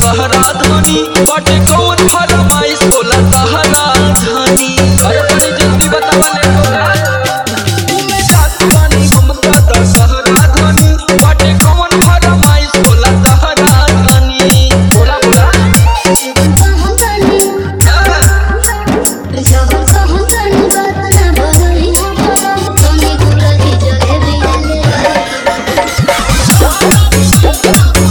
सहरा धनी बाटे कौन फरमाइश बोला सहरा धनी अरे तनी जल्दी बतावा ले बोला घूमे जात बानी हम त सहरा धनी बाटे कौन फरमाइश बोला सहरा धनी बोला बोला कहूँ तनी जब कहूँ तनी बात न भरई तनी गुलाबी जलेबी ले